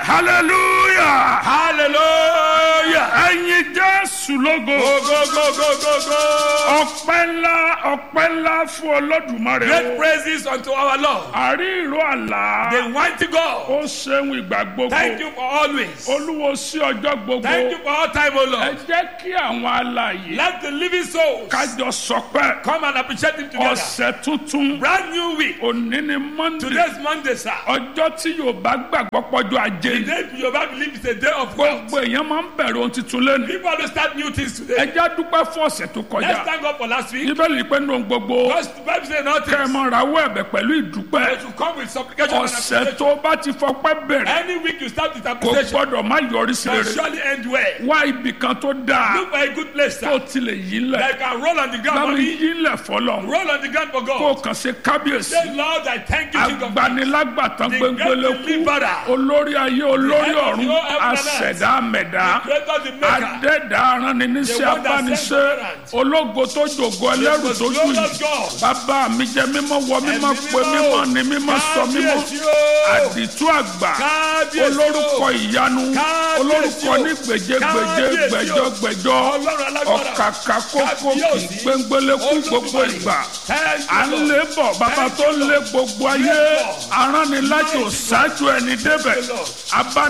hallelujah hallelujah. ẹ̀yin jésù lógo go go go go go go. ọpẹ́ ńlá ọpẹ́ ńlá fún olódùmarè great o praises unto our lord. àrí ìró àlá the mighty God. ó ṣeun ìgbà gbogbo thank you for always. olúwo sí ọjọ́ gbogbo thank you for all time o ẹ lord. jẹ́ kí àwọn alààyè let the living souls kájọ sọpẹ́ come and appreciate him together. ọ̀sẹ̀ tuntun brand new week. òní ni monday today's monday sir. ọjọ́ tí yorùbá gbàgbọ́ pọ́jọ́ ajé the ni day yoruba believe is a day of wealth. gbogbo èèyàn máa ń bẹ̀rẹ̀ ohun tuntun lẹ́nu people always start new things ẹ today. jẹ́ dúpẹ́ fún ọ̀sẹ̀ tó let's kọjá thank God for last week. bíbélì pé nínú gbogbo because the bible say nothing. kẹ́ ẹ mọ rawọ́ ẹ̀bẹ̀ pẹ̀lú ìdúpẹ́ but you come with supplication and ọ̀sẹ̀ appreciation. tó bá ti fọpẹ́ bẹ̀rẹ̀ any week you start with kò appreciation. gbọ́dọ̀ má yọrí sí will rere surely end well. wá ibì kan tó dáa look for a good place tó sir. tilẹ̀ yí lẹ̀ like I roll on the ground for lábẹ́ me. yí lẹ̀ fọlọ́ roll on the ground for kó God. kàn ṣe kábíyèsí say lord i thank you king of kings. agbanilágbàtàn The gbẹngbẹlẹ great deliverer. kú olórí ayé olórí head of ọ̀run your heaven and earth. àṣẹ̀dá mẹ̀dá creator the maker. adẹ́dá arániníṣẹ́ The one that abániṣẹ́ sent Tyrant. ológo tó jògo ẹlẹ́rù most tó jù glorious yìí God. bàbá mi jẹ́ mímọ́ wọ mímọ́ Ẹ̀mí pé mímọ́. mímọ́ ni mímọ́ sọ mímọ́ Kábíyèsí o. àdìtú àgbà Kábíyèsí o. olórúkọ ìyanu Kábíyèsí olórúkọ o. ní gbèjégbèjé Kábíyèsí o. gbẹjọ gbẹjọ Ọlọ́run alágbára. ọ̀kàkà kókó kì Kábíyèsí. gbẹngbẹlẹ́kú gbogbo Olódùmarè. ìgbà Thank you, à ń Lord. lé bọ̀ bàbá Thank tó you, lé Lord. gbogbo ayé Yes, Lord. aránnilájò ṣáájú ẹni débẹ̀ Lord. abá